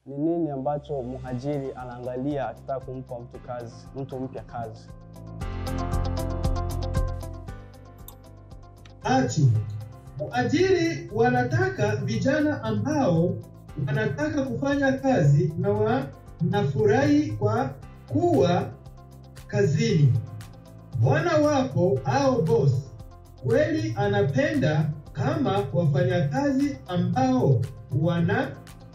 Ni nini ambacho mhajiri anaangalia akitaka kumpa mtu kazi, mtu mpya kazi? Ati waajiri wanataka vijana ambao wanataka kufanya kazi na wanafurahi kwa kuwa kazini. Bwana wako au boss kweli anapenda kama wafanyakazi ambao wana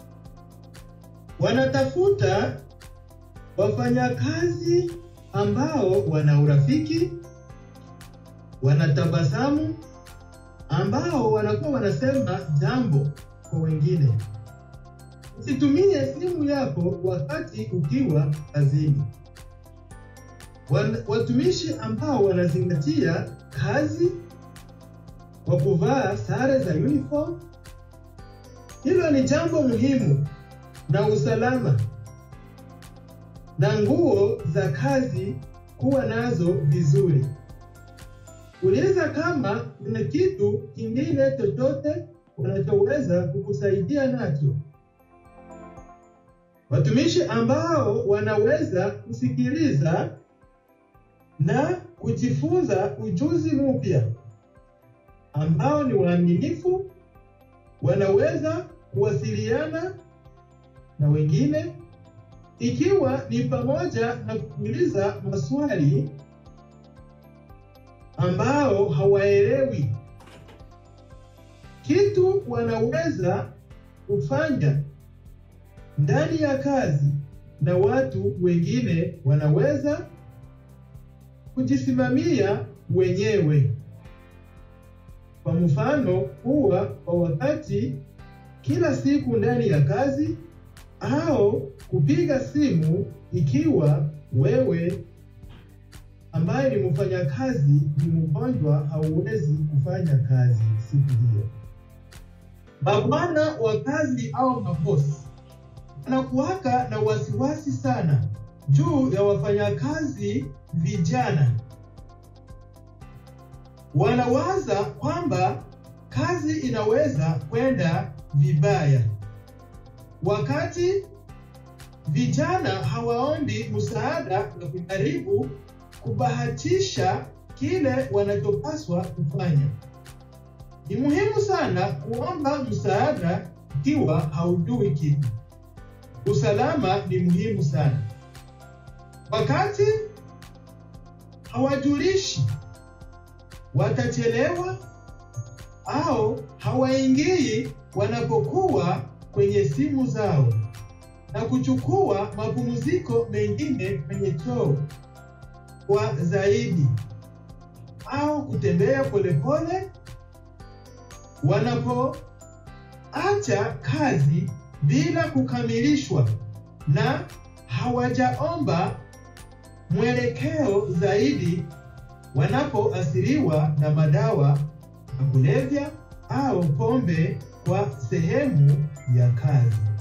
wanatafuta wafanyakazi ambao wana urafiki, wanatabasamu, ambao wanakuwa wanasema jambo kwa wengine. Usitumie simu yako wakati ukiwa kazini. Wan- Watumishi ambao wanazingatia kazi kwa kuvaa sare za uniform, hilo ni jambo muhimu, na usalama na nguo za kazi kuwa nazo vizuri. Uliza kama kuna kitu kingine chochote wanachoweza kukusaidia nacho. Watumishi ambao wanaweza kusikiliza na kujifunza ujuzi mpya, ambao ni waaminifu, wanaweza kuwasiliana na wengine, ikiwa ni pamoja na kuuliza maswali ambao hawaelewi kitu, wanaweza kufanya ndani ya kazi na watu wengine wanaweza kujisimamia wenyewe. Kwa mfano, kuwa kwa wakati kila siku ndani ya kazi au kupiga simu ikiwa wewe ambaye ni mfanyakazi ni mgonjwa, hauwezi kufanya kazi siku hiyo. Mabwana wa kazi au mabosi wanakuwaka na wasiwasi sana juu ya wafanyakazi vijana. Wanawaza kwamba kazi inaweza kwenda vibaya, wakati vijana hawaombi msaada na kujaribu kubahatisha kile wanachopaswa kufanya. Ni muhimu sana kuomba msaada ikiwa haujui kitu. Usalama ni muhimu sana. Wakati hawajulishi watachelewa au hawaingii wanapokuwa kwenye simu zao na kuchukua mapumziko mengine kwenye choo kwa zaidi au kutembea polepole wanapoacha kazi bila kukamilishwa na hawajaomba mwelekeo zaidi wanapoathiriwa na madawa ya kulevya au pombe kwa sehemu ya kazi.